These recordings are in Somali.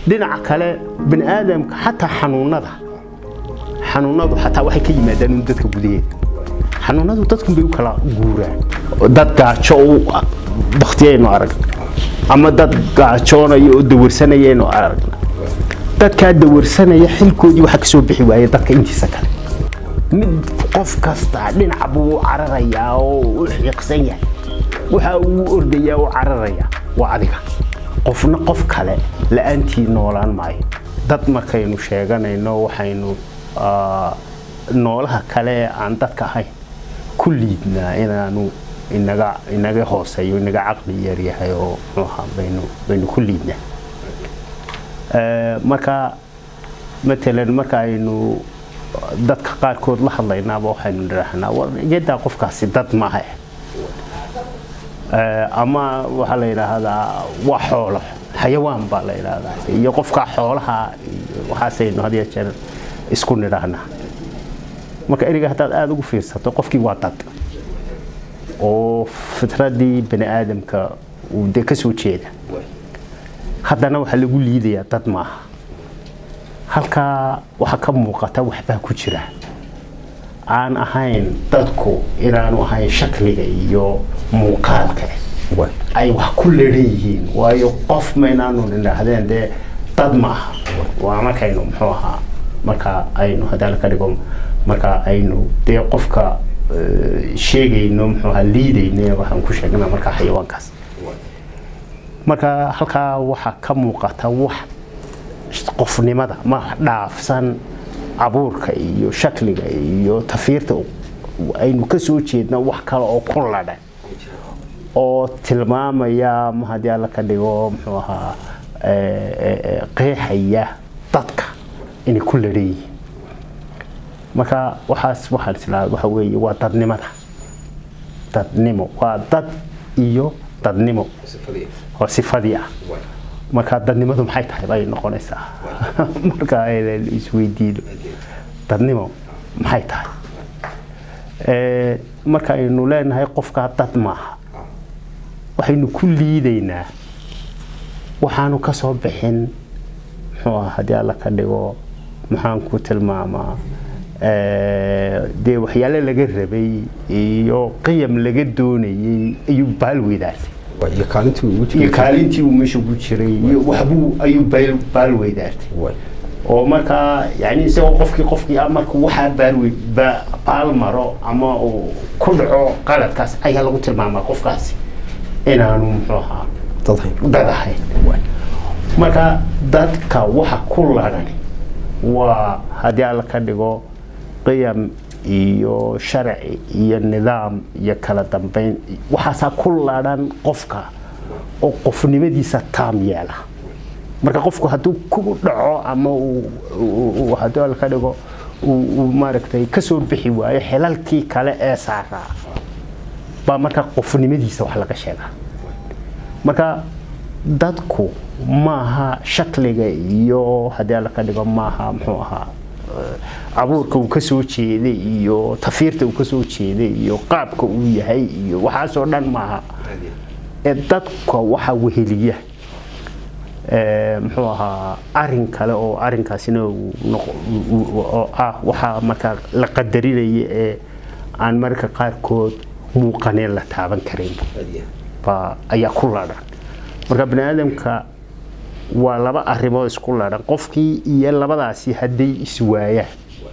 dhinaca kale bani aadamka xataa xanuunada xanuunadu xataa waxay ka yimaadaan un dadka gudaheeda xanuunadu dadkun bay u kala guuraan dad gaajo u baktiyaynu arag ama dad gaajoonaya oo dawarsanayaynu arag dadkaa dawarsanaya xilkoodii waxaa ka soo bixi waaya dadka intiisa kale mid qof kasta dhinac buu u cararayaa oo u xiiqsan yahay waxa uu ordayaa u cararayaa waa adiga qofna qof kale la-aantii noolaan maayo dad markaynu sheeganayno waxaynu noolaha kale ee aan dadka ahayn ku liidnaa inaanu inaga inaga hooseeyo inaga caqli yaryahay oo muxuuha baynu baynu ku liidnaa marka matalan marka aynu dadka qaarkood la hadlaynaaba waxaynu nidhaahnaa war iyadaa qofkaasi dad maaha ama waxaa la yidhaahdaa waa xoolo xayawaan baa la yidhaahdaa iyo qofka xoolaha waxaasaynu had iyo jeer isku nidhaahnaa marka eriga haddaad aada ugu fiirsato qofkii waa dad oo fitradii bani aadamka uu de ka soo jeeda haddana waxaa lagu liidayaa dad maaha halkaa waxaa ka muuqata waxbaa ku jira aan ahayn dadku inaanu ahayn shakliga iyo muuqaalka ay wax ku leran yihiin waayo qof maynaanu nidhaahdeen dee dad ma aha waa markaynu muxuu ahaa marka aynu haddaan ka dhigo marka aynu dee qofka sheegayno muxuu ahaa liidayno waxaan ku sheegnaa marka xayawaankaas marka halkaa waxaa ka muuqata wax qofnimada ma dhaafsan abuurka iyo shakliga iyo tafiirta aynu ka soo jeedna wax kale oo ku ladhan oo tilmaamaya ma haddii alla ka dhigo muxuu ahaa qeexaya dadka inay ku ladhan yihiin marka waxaas waxaan islaa waxa weeye waa dadnimada dadnimo waa dad iyo dadnimo oo sifadii ah marka dadnimadu maxay tahay bay noqonaysaa marka aynan isweydiino dadnimo maxay tahay marka aynu leenahay qofkaa dad maaha waxaynu ku liidaynaa waxaanu ka soo bixin muxuu ah haddii alla ka dhigo maxaan ku tilmaamaa dee waxyaale laga rabay iyo qiyam laga doonayay ayuu baal weydaartay iyo kaalintii uu meesha ku jiray iyo waxbuu ayuu baal weydaartay oo markaa yani isagoo qofkii qofkii ah marka waxaa baalwe baal maro ama uu ku dhaco qaladkaas ayaa lagu tilmaamaa qofkaasi inaanu muxuu ahaa dad ahayn marka dadka waxa ku ladhan waa haddii alla ka dhigo qiyam iyo sharci iyo nidaam iyo kala dambeyn waxaasaa ku ladhan qofka oo qofnimadiisa taam yeela marka qofku hadduu ku dhaco ama haddii alla ka dhigo uu maaragtay kasoo bixi waayo xilalkii kale ee saaraa baa marka qofnimadiisa wax laga sheegaa marka dadku maaha shakliga iyo haddii alla ka dhigo maaha muxuu ahaa abuurka uu ka soo jeeday iyo tafiirta uu ka soo jeeday iyo qaabka uu yahay iyo waxaasoo dhan maaha ee dadka waxa weheliya muxuu ahaa arin kale oo arinkaasina oo ah waxaa markaa la qadarinaya ee aan marka qaarkood muuqaneen la taaban karin baa ayaa ku ladhan marka bani aadamka waa laba arrimood isku ladhan qofkii iyo labadaasi hadday iswaayaan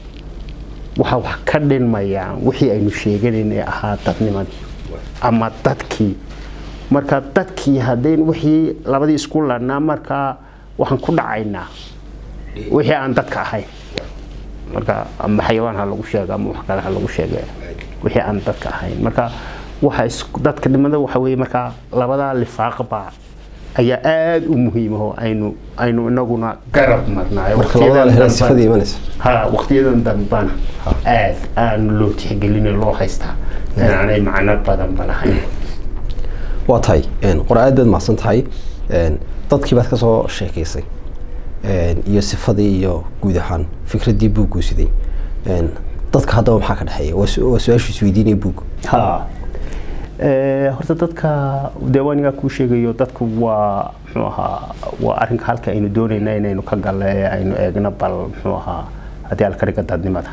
waxaa wax ka dhinmayaan wixii aynu sheeganayn ee ahaa dadnimadii ama dadkii marka dadkii haddayn wixii labadii isku ladhnaa markaa waxaan ku dhacaynaa wixii aan dadka ahayn marka ama xayawaan ha lagu sheega ama wax kale ha lagu sheega wixii aan dadka ahayn marka waxa dadka dhimada waxa weeye markaa labadaa lifaaqbaa ayaa aada u muhiimaho aynu aynu inaguna garab marnaayo waqtiyadan dambana aad aan loo tixgelin loo haystaa inaanay macno badanba lahayn waa tahay qora aad baad mahadsan tahay dadkii baad ka soo sheekaysay iyo sifadii iyo guud ahaan fikraddii buugguu siday dadka haddaba maxaa ka dhexeeya waa su-aashu isweydiinaya buug ha Eh, horta dadka deewaanigaa kuu sheegayo dadku waa muxuu ahaa waa arrinka halka aynu doonayna inaynu ka galle ee aynu eegno bal muxuu ahaa haddii alkadhiga dadnimada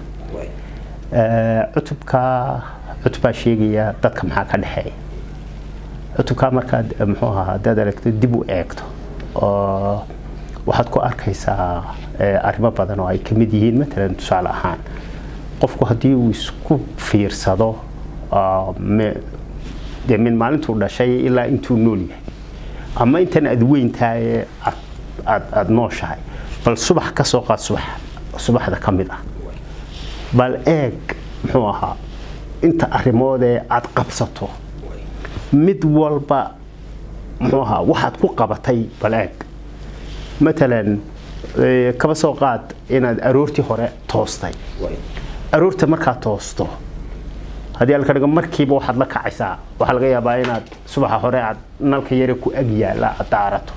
Eh, cutubka cutubaa sheegaya dadka maxaa ka dhexeeya cutubkaa markaad eh, muxuu ahaa haddaad aragto dib u eegto oo waxaad ku arkaysaa eh, arrimo badan oo ay ka mid yihiin matalan tusaale ahaan qofku haddii uu isku fiirsado ah, me- dee min maalintuu dhashay ilaa intuu nool yahay ama intan aad weyntahay aad aad aad nooshahay bal subax ka soo qaad subax subaxda ka mid ah bal eeg muxuu ahaa inta arrimoodee aad qabsato mid walba muxuu ahaa waxaad ku qabatay bal eeg matalan eh, kaba soo qaad inaad aroortii hore toostay aroorta markaad toosto haddii alka dhigo markiiba waxaad la kacaysaa waxaa laga yaabaa inaad subaxa hore aad nalka yare ku ag yaala aad daarato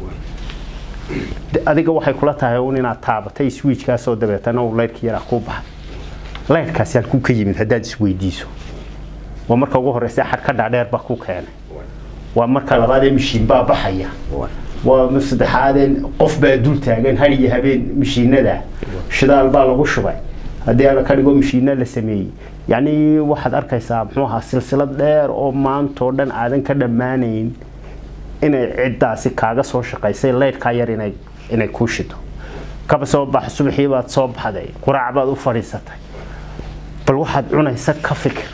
De- adiga waxay kula tahay un inaad taabatay swiijkaasoo dabeetana uu laydhka yaraa kuu baxay laydhkaasi halkuu ka yimid haddaad isweydiiso waa marka ugu horeysa xadhka dhaadheer baa ku keenay waa marka labaadee mishiin baa baxaya waa mar saddexaadee qof baa dul taagan har iyo habeen mishiinada shidaal baa lagu shubay haddii ala ka dhigo mishiina la sameeyey yacni waxaad arkaysaa muxuu ahaa silsilad dheer oo maantoo dhan aadan ka dhammaanayn inay ciddaasi kaaga soo shaqaysay laydhkaa yar inay inay kuu shido kaba soo bax subaxii baad soo baxday quraac baad u fadhiisatay bal waxaad cunaysa ka fikir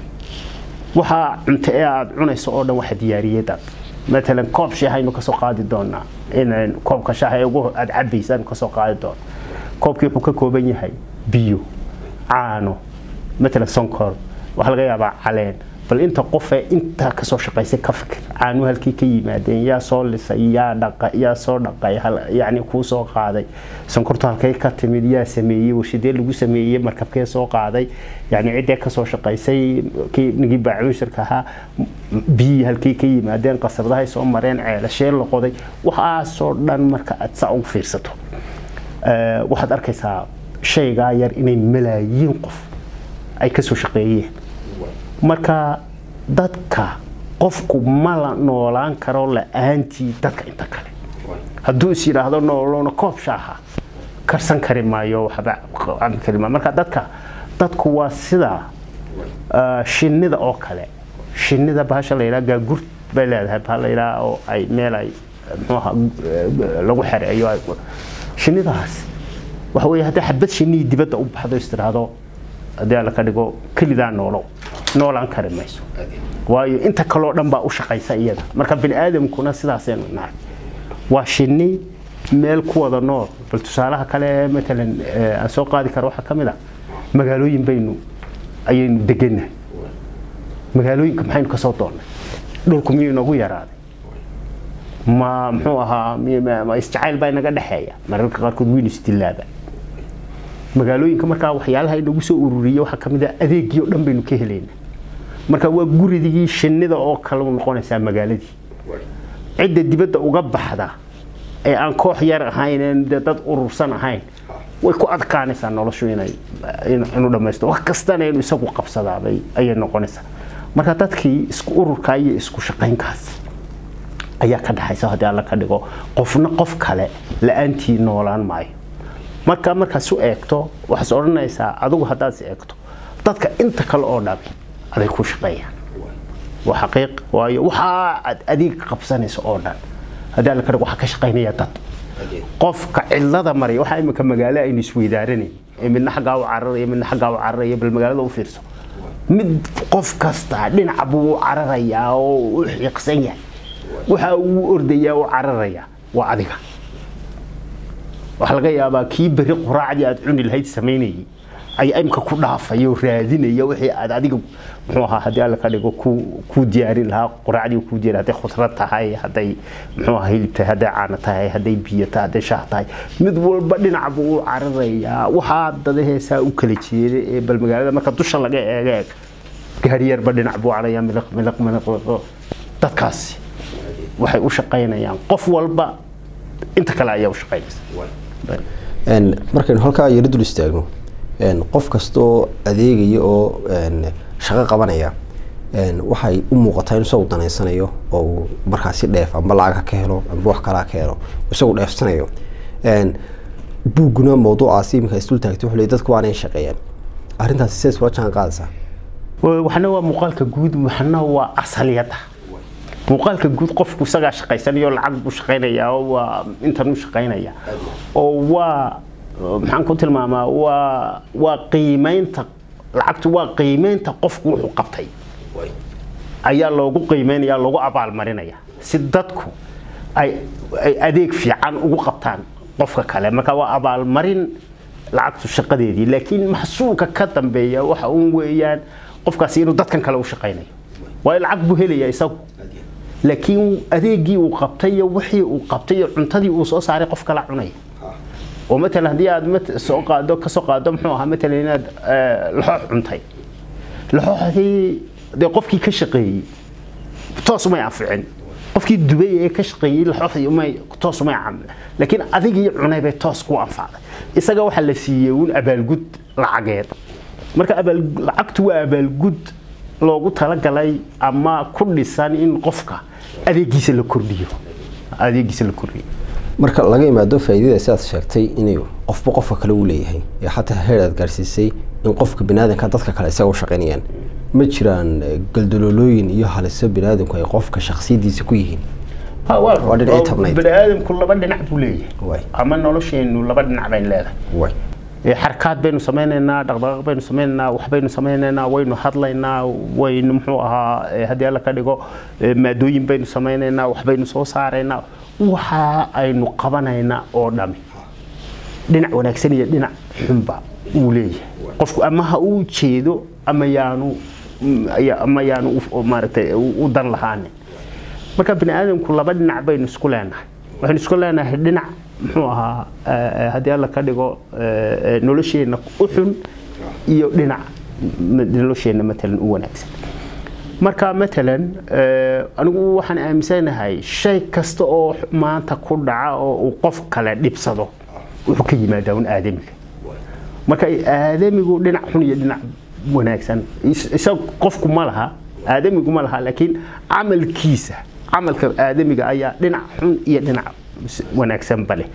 waxaa cunto ee aad cunayso oo dhan waxa diyaariyey dad matalan koob shaah aynu kasoo qaadi doonaa in koobka shaah ee ugu aad cabaysa aynu kasoo qaadi doona koobkii wuxuu ka kooban yahay biyo caano matalan sonkor waxaa laga yaabaa caleen bal inta qofee intaa kasoo shaqaysay ka fikir caanu halkii ka yimaadeen yaa soo lisay yaa dhaqa yaa soo dhaqay hal- yacni kuu soo qaaday sonkortu halkay ka timid yaa sameeyey warshadee lagu sameeyey markabkee soo qaaday yacni ciddee kasoo shaqaysay kii nigii baacuushirka ahaa m- biyihii halkii ka yimaadeen qasabadahay soo mareen ceelashee la qoday waxaasoo dhan marka aad saa ugu fiirsato Eh, waxaad arkaysaa shaygaa yar inay malaayiin qof ay kasoo shaqeeyeen marka dadka qofku ma la noolaan karo la-aantii dadka inta kale hadduu is yidhaahdo nooloona koob shaaha karsan kari maayo waxba cabi kari maayo marka dadka dadku waa sida ah, shinnida oo kale shinnida bahasha la yidhaha gaagurt bay leedahay bahal la yidhaha oo ay meel ay muxuu ahaa eh, lagu xereeyo ay- shinnidaas waxa weeye haddii xabad shinnihii dibadda u baxdo is tiraahdo haddii alla ka dhigo kelidaa noolow noolaan kari mayso waayo inta kaloo dhan baa u shaqaysa iyada marka bini aadamkuna sidaasaynu nahay waa shinni meel ku wada nool bal tusaalaha kale matalan eh, aan soo qaadi karo waxaa ka mid a magaalooyin baynu ayaynu degannahay magaalooyinka maxaynu kasoo doonnay dhulku miyuu inagu yaraaday ma muxuu ahaa mi- ma ma isjacayl baa inaga dhexeeya mararka qaarkood weynu isdilaaba magaalooyinka markaa waxyaalaha inagu soo ururiya waxaa kamid ah adeegii oo dhan baynu ka helaynaa marka waa guridigii shinnida oo kale u noqonaysaa magaaladii cidda dibadda uga baxda ee aan koox yar ahayn ee dee dad urursan ahayn way ku adkaanaysaa noloshu inay in- inuu dhammaysto wax kastana inuu isagu qabsadaabay ayay noqonaysaa marka dadkii isku ururkaa iyo isku shaqaynkaas ayaa ka dhaxaysa haddii alla ka dhigo qofna qof kale la-aantii noolaan maayo marka markaas u eegto waxaad odhanaysaa adigu haddaad is eegto dadka inta kale oo dhan aday ku shaqeeyaan waa xaqiiq waayo waxaa aad adeeg qabsanayso oo dhan haddii alla ka dhigo waxaa ka shaqaynaya dad qofka cidlada maraya waxaa imika magaalo aynu isweydaaranayn ee midna xaggaa u cararaya midna xaggaa u cararaya bal magaalada u fiirso mid qof kasta dhinac buu u cararayaa oo u xiiqsan yahay waxa uu ordayaa u cararayaa waa adiga waxaa laga yaabaa kii beri quraacdii aad cuni lahayd samaynayay ayaa imka ku dhaafaya oo raadinaya wixii aad adiga muxuu ahaa haddii alla ka dhigo ku kuu diyaarin lahaa quraacdii kuu diyaari hadday khudrad tahay hadday muxuu ahaa hilib tahay hadday caano tahay hadday biyo tahay hadday shaah tahay mid walba dhinac buu u cararayaa waxaa dadaheesaa u kala jeeda ee bal magaalada marka dusha laga eega eeg gaari yarba dhinac buu caraya miliq miliq miliq miliq. dadkaasi waxay u shaqaynayaan qof walba inta kale ayaa u shaqaynaysa Een, markaynu halkaa yaro dul istaagno een, qof kastoo adeegaya oo een, shaqo qabanaya waxay u muuqataa in isagu danaysanayo oo uu markaasi dheef amba lacag ka helo amba wax kalaa ka helo isagu dheefsanayo buugguna mawduucaasi iminka isdul taagtay wuxuu leeyahay dadku waanay shaqeeyaan arrintaasi sidays kula jaan qaadaysaa waxna waa muuqaalka guud waxna waa asaliyada muuqaalka guud qofku isagaa shaqaysanayo lacag buu shaqaynayaa oo waa intan u shaqaynaya oo waa maxaan ku tilmaamaa waa waa qiimeynta lacagtu waa qiimeynta qofku wuxuu qabtay ayaa loogu qiimeynaya loogu abaalmarinaya si dadku ay ay adeeg fiican ugu qabtaan qofka kale marka waa abaalmarin lacagtu shaqadeedii laakiin maxsuulka ka dambeeya waxa uun weeyaan qofkaasi inuu dadkan kale u shaqaynayo waayo lacag buu helaya isagu laakiin adeegii uu qabtay iyo wixii uu qabtay iyo cuntadii uu soo saaray qof kala cunaya oo matalan haddii aad soo qaado ka soo qaado muxuu ahaa matalan inaad laxoox cuntay laxooxdii dee qofkii ka shaqeeyey toos umay anficin qofkii dubay ee ka shaqeeyey laxooxdii umay toos umay camil laakiin adigii cunay bay toos ku anfacday isaga waxaa la siiyey uun abaalgud lacageed marka abaal lacagtu waa abaalgud loogu talagalay ama ku dhisan in qofka adeegiisa la kordhiyo adeegiisa la kordhiyo marka laga imaado faa'iidada sidaad sheegtay inuu qofba qofka kale u leeyahay ee xataa heer aad gaarsiisay in qofka biniaadanka dadka kale isaga u shaqaynayaan ma jiraan galdaloolooyin iyo haliso biniaadanku ay qofka shaksiyadiisa ku yihiin waa dhinacii tabnayd. baniaadamku laba dhinac buu Waay. leeyahay ama nolosheenu laba dhinac bayn leedahay way Ee, xarakaad baynu samaynaynaa dhaqdhaqaaq baynu samaynaynaa wax baynu samaynaynaa waynu hadlaynaa waynu muxuu ahaa ee, haddii alla ka dhigo ee, maadooyin baynu samaynaynaa wax baynu soo saaraynaa waxa aynu qabanaynaa oo dhami dhinac wanaagsan iyo dhinac xunba uu leeyahay qofku ama ha uu jeedo ama yaanu mm, ya- ama yaanu u- maaragtay u u dan lahaanin marka bini aadamku laba dhinac baynu isku leenahay waxaynu isku leenahay dhinac muxuu ahaa eh, eh, haddii alla ka dhigo eh, eh, nolosheenna u xun iyo dhinac m- nolosheenna matalan u wanaagsan marka matalan eh, anigu waxaan aaminsanahay shay kasta oo maanta ku dhaca oo uu qof kale dhibsado wuxuu ka yimaadaa un aadamiga marka aadamigu dhinac xun iyo dhinac wanaagsan is- isaga qofku ma laha aadamigu ma laha laakiin camalkiisa camalka aadamiga ayaa dhinac xun iyo dhinac s- wanaagsanba leh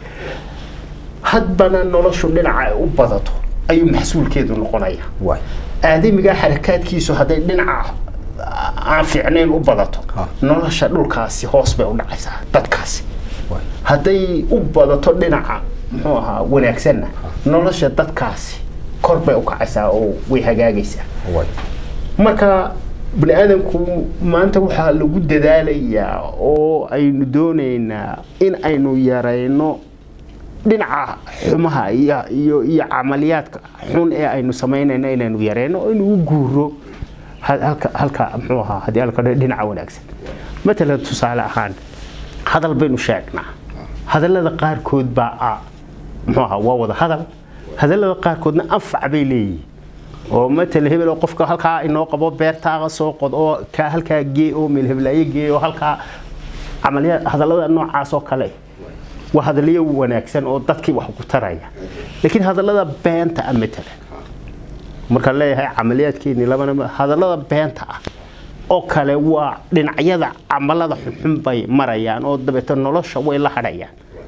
hadbana noloshu dhinaca ay u badato ayuu maxsuulkeedu noqonaya way aadamiga xarakaadkiisu hadday dhinaca aan fiicnayn u badato Ha. nolosha dhulkaasi hoos bay u dhacaysaa dadkaasi way hadday u badato dhinaca muxuu ahaa wanaagsanna nolosha dadkaasi kor bay u kacaysaa oo way hagaagaysaa way marka bani aadamku maanta waxaa lagu dadaalayaa oo aynu doonaynaa in aynu yarayno dhinaca xumaha iyo iyo iyo camaliyaadka xun ee aynu samaynayno inaynu yarayno oo inuu u guuro ha- halka halka muxuu ahaa haddii alka dhinaca wanaagsan matalan tusaale ahaan hadal baynu sheegnaa hadallada qaarkood baa ah muxuu ahaa waa wada hadal hadallada qaarkoodna anfac bay leeyihiin oo matal hebel oo qofka halkaa inoo qabo beertaaga soo qod oo ka halkaa gee oo meel heblaayo gee oo halkaa camaliyaad hadallada noocaas oo kale waa hadalyo wanaagsan oo dadkii wax ku taraya laakiin hadallada beenta ah matalan markaan leeyahay camaliyaadkeeni labana hadallada beenta ah oo kale waa dhinacyada camalada xunxun bay marayaan oo dabeeto nolosha way la hadhayaan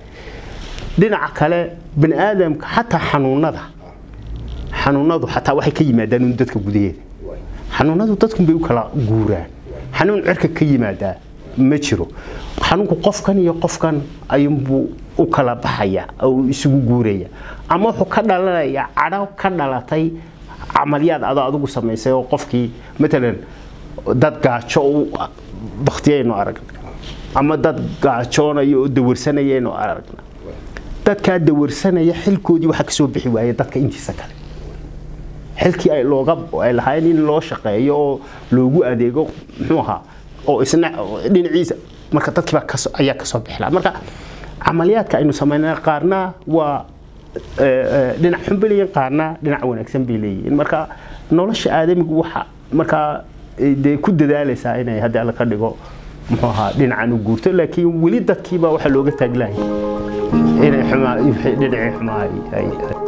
dhinaca kale bani aadamka xataa xanuunada xanuunadu xataa waxay ka yimaadaan un dadka gudaheeda xanuunadu dadkun bay u kala guuraan xanuun cirka ka yimaadaa ma jiro xanuunku qofkan iyo qofkan ayuunbuu u kala baxaya oo isugu guuraya ama wuxuu ka dhalanayaa cadho ka dhalatay camalyaad adoo adigu samaysay oo qofkii matalan dad gaajo u baktiyaynu aragna ama dad gaajoonayo oo dawarsanayaynu aragna dadkaa dawarsanaya xilkoodii waxaa kasoo bixi waaya dadka intiisa kale xilkii ay looga ay lahaayeen in loo shaqeeyo oo loogu adeego muxuu ahaa oo isna dhinaciisa marka dadkiiba kaso ayaa kasoo bixila marka camaliyaadka aynu samaynaa qaarna waa eh, eh, dhinac xun bay leeyihin qaarna dhinac wanaagsan bay leeyihiin marka nolosha aadamigu waxa markaa eh, dee ku dadaalaysaa inay hadda alla ka dhigo muxuu ahaa dhinacan u guurto laakiin weli dadkiiba waxaa looga taaglahay inay xumaa dhinacii xumaa ay- ay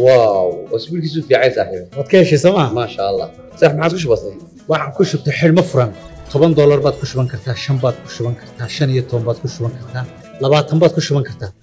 واو واسبوع كيسو في عايز صاحبي waad ka heshay sooma ما شاء الله صح ما عاد وش بصير waxaan ku shubtay xidhmo furan toban doolar baad ku shuban kartaa shan baad ku shuban kartaa shan iyo toban baad ku shuban kartaa labaatan baad ku shuban kartaa